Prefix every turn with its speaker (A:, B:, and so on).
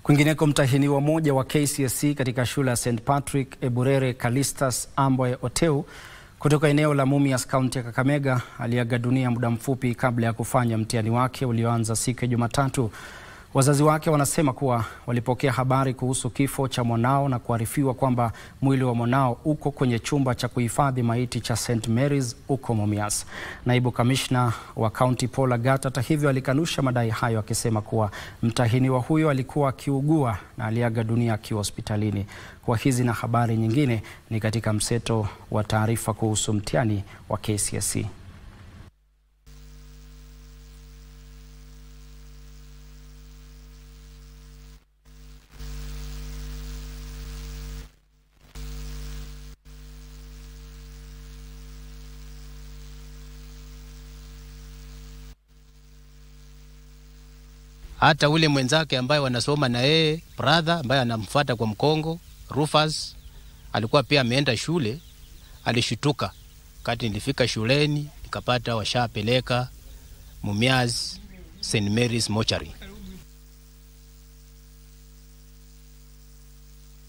A: Kwingineko, mtahiniwa mmoja wa KCSE katika shule ya St Patrick Eburere Calistus Ambwe Oteu kutoka eneo la Mumias kaunti ya Kakamega aliaga dunia muda mfupi kabla ya kufanya mtihani wake ulioanza siku ya Jumatatu. Wazazi wake wanasema kuwa walipokea habari kuhusu kifo cha mwanao na kuarifiwa kwamba mwili wa mwanao uko kwenye chumba cha kuhifadhi maiti cha St Mary's huko Mumias. Naibu kamishna wa kaunti Paul Agat hata hivyo alikanusha madai hayo akisema kuwa mtahiniwa huyo alikuwa akiugua na aliaga dunia akiwa hospitalini. Kwa hizi na habari nyingine ni katika mseto wa taarifa kuhusu mtihani wa KCSE.
B: hata ule mwenzake ambaye wanasoma na yeye brother ambaye anamfuata kwa mkongo Rufus alikuwa pia ameenda shule, alishituka kati nilifika shuleni nikapata washapeleka Mumias St Mary's mochari.